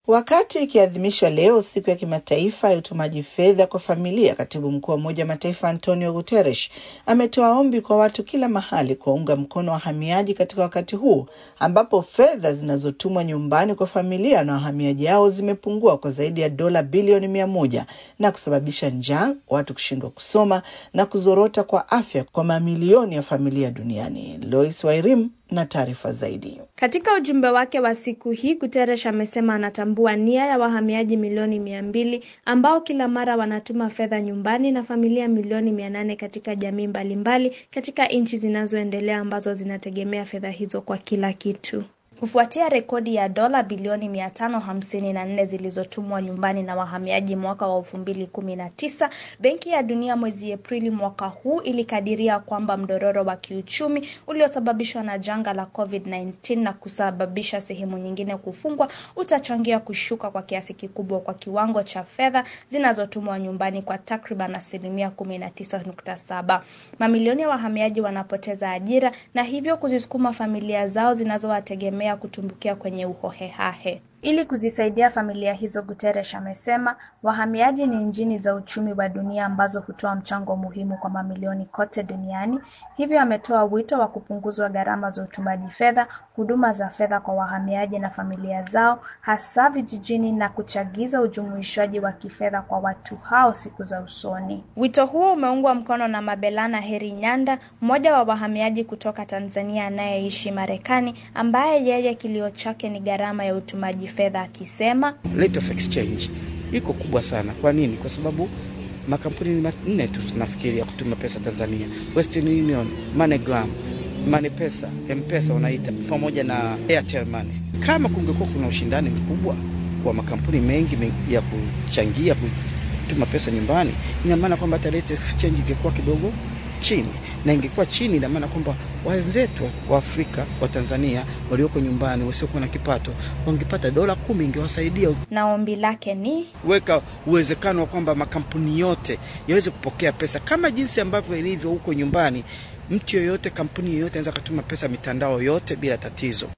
Wakati ikiadhimishwa leo siku ya kimataifa ya utumaji fedha kwa familia, katibu mkuu wa Umoja wa Mataifa Antonio Guterres ametoa ombi kwa watu kila mahali kuwaunga mkono wahamiaji katika wakati huu ambapo fedha zinazotumwa nyumbani kwa familia na wahamiaji hao zimepungua kwa zaidi ya dola bilioni mia moja na kusababisha njaa, watu kushindwa kusoma na kuzorota kwa afya kwa mamilioni ya familia duniani. Lois Wairim na taarifa zaidi. Katika ujumbe wake wa siku hii, Guterres amesema anatambua nia ya wahamiaji milioni mia mbili ambao kila mara wanatuma fedha nyumbani na familia milioni mia nane katika jamii mbalimbali mbali, katika nchi zinazoendelea ambazo zinategemea fedha hizo kwa kila kitu. Kufuatia rekodi ya dola bilioni 554 zilizotumwa nyumbani na wahamiaji mwaka wa 2019, Benki ya Dunia mwezi Aprili mwaka huu ilikadiria kwamba mdororo wa kiuchumi uliosababishwa na janga la COVID-19 na kusababisha sehemu nyingine kufungwa utachangia kushuka kwa kiasi kikubwa kwa kiwango cha fedha zinazotumwa nyumbani kwa takriban asilimia 19.7. Mamilioni ya wahamiaji wanapoteza ajira na hivyo kuzisukuma familia zao zinazowategemea kutumbukia kwenye uhohehahe. Ili kuzisaidia familia hizo, Guterres amesema wahamiaji ni injini za uchumi wa dunia ambazo hutoa mchango muhimu kwa mamilioni kote duniani. Hivyo ametoa wito wa kupunguzwa gharama za utumaji fedha, huduma za fedha kwa wahamiaji na familia zao, hasa vijijini, na kuchagiza ujumuishwaji wa kifedha kwa watu hao siku za usoni. Wito huo umeungwa mkono na Mabelana Heri Nyanda, mmoja wa wahamiaji kutoka Tanzania anayeishi Marekani, ambaye yeye kilio chake ni gharama ya utumaji fedha akisema rate of exchange iko kubwa sana. Kwa nini? Kwa sababu makampuni manne tu tunafikiri ya kutuma pesa Tanzania: Western Union, MoneyGram, MoneyPesa, M-Pesa wanaita pamoja na Airtel Money. Kama kungekuwa kuna ushindani mkubwa wa makampuni mengi ya kuchangia kutuma pesa nyumbani, ina maana kwamba hata rate of exchange ingekuwa kidogo chini na ingekuwa chini, ina maana kwamba wenzetu wa Afrika wa Tanzania walioko nyumbani wasiokuwa na kipato wangepata dola kumi, ingewasaidia. Na ombi lake ni weka uwezekano wa kwamba makampuni yote yaweze kupokea pesa kama jinsi ambavyo ilivyo huko nyumbani. Mtu yoyote, kampuni yoyote anaweza kutuma pesa mitandao yote bila tatizo.